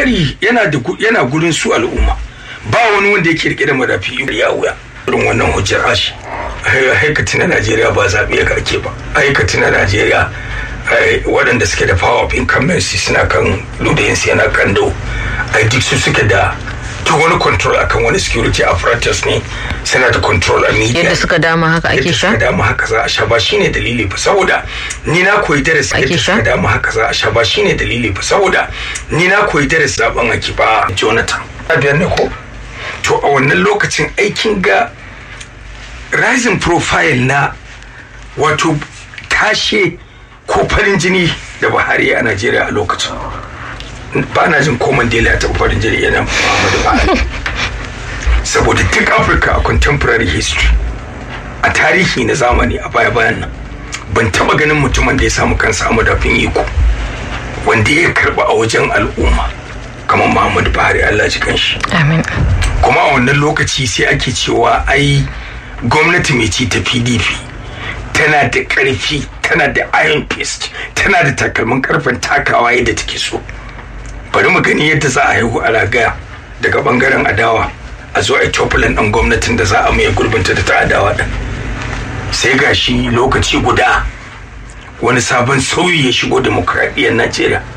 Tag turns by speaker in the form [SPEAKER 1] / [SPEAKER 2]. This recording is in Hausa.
[SPEAKER 1] tsari yana da yana gurin su al'umma ba wani wanda yake rike da madafi ya wuya irin wannan hujjar ashi haikati na najeriya ba zaɓe ya karke ba haikati na najeriya waɗanda suke da power of incumbency suna kan ludayinsu yana kando ai duk su suke da duk wani control akan wani security apparatus ne suna da control a media
[SPEAKER 2] yadda suka dama haka ake sha
[SPEAKER 1] yadda suka dama haka za a sha ba shine dalili ba saboda ni na koyi darasi yadda suka dama haka za a sha ba shine dalili ba saboda ni na koyi darasi zaben ake ba Jonathan biyar ne ko to a wannan lokacin aikin ga rising profile na wato tashe ko farin jini da Buhari a Najeriya a lokacin ba na jin ko Mandela ya taɓa farin jini yana Muhammadu Buhari saboda duk Afirka a contemporary history a tarihi na zamani a baya bayan nan ban taɓa ganin mutumin da ya samu kansa a madafin iko wanda ya karɓa a wajen al'umma kamar Muhammadu Buhari Allah ji kanshi
[SPEAKER 2] amin
[SPEAKER 1] kuma a wannan lokaci sai ake cewa ai gwamnati mai ci ta PDP tana da ƙarfi tana da iron fist tana da takalmin karfin takawa yadda take so bari mu gani yadda za a haihu a ragaya daga bangaren adawa a zo a tofulan ɗan gwamnatin da za a mai gurbinta da ta adawa ɗin sai ga shi lokaci guda wani sabon sauyi ya shigo demokradiyyar najeriya